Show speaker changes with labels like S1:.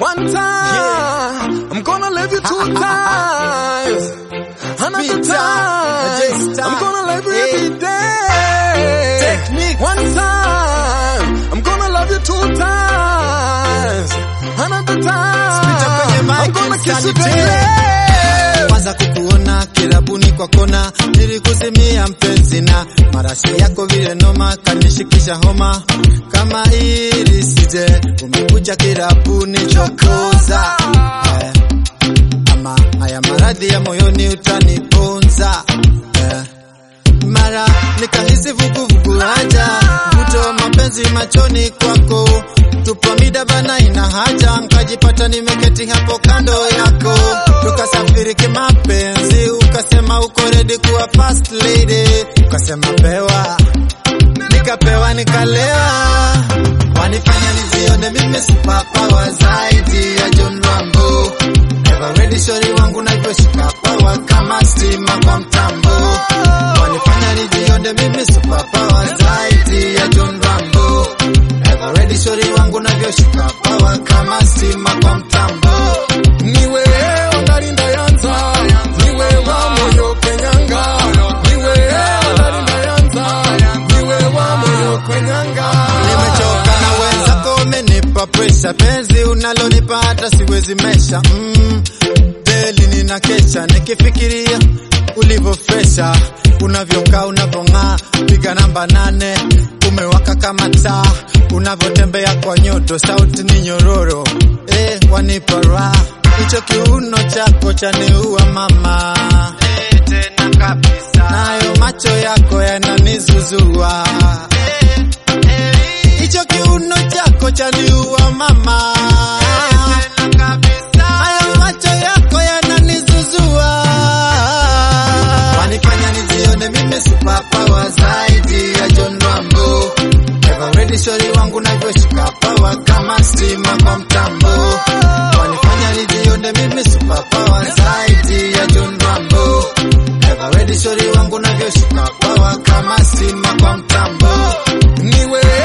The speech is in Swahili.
S1: One time, I'm gonna love you two times. Another
S2: Speed time,
S1: time,
S2: just time.
S1: I'm gonna love you
S2: Hey.
S1: every day.
S2: Technique.
S1: One time, I'm gonna love you two times. Another
S2: Speed up kwenye
S1: time, I'm
S2: mic
S1: gonna
S2: and
S1: kiss you
S2: stand it.
S1: daily.
S2: kwanza kukuona kirabuni kwa kona, nilikuzimia mpenzi na marashi yako vile noma, kanishikisha homa kama ili sije, umekuja kirabuni chokoza eh, ama haya maradhi ya moyoni utaniponza eh, mara nikahisi vuguvugu haja mvuto wa mapenzi machoni kwako tupo mida bana ina haja nkajipata nimeketi hapo kando yako tukasafiri kimapenzi ukasema uko ready kuwa first lady ukasema pewa nikapewa nikalewa wanifanya nijione mimi superpower zaidi ya John Rambo Ever ready shori wangu navyoshika power kama stima kwa mtambo wanifanya nijione mimi superpower zaidi ya John Rambo Ever ready shori wangu navyoshika power kama stima kwa mtambo
S1: niwe ongalinda yanza niwe wa moyo kwenyanga niwe ongalinda yanza niwe wa moyo kwenyanga
S2: Nimechoka na wenzako umenipa pressure, penzi unalonipa hata siwezi mesha. Mm, deli nina kesha nikifikiria ulivyofresha, unavyokaa unavyong'aa, piga namba nane, umewaka kama taa, unavyotembea kwa nyoto, sauti ni nyororo, eh, wanipa raha, hicho kiuno chako chaniua mama, eh, tena kabisa, nayo macho yako yananizuzua hicho kiuno chako chaniua mama, hayo macho yako yananizuzua, wanifanya nijione mimi superpower zaidi ya John Rambo. Ever ready shori wangu navyoshika power kama stima kwa mtambo, wanifanya nijione mimi superpower zaidi ya John Rambo. Ever ready shori wangu navyoshika power kama stima kwa mtambo
S1: niwe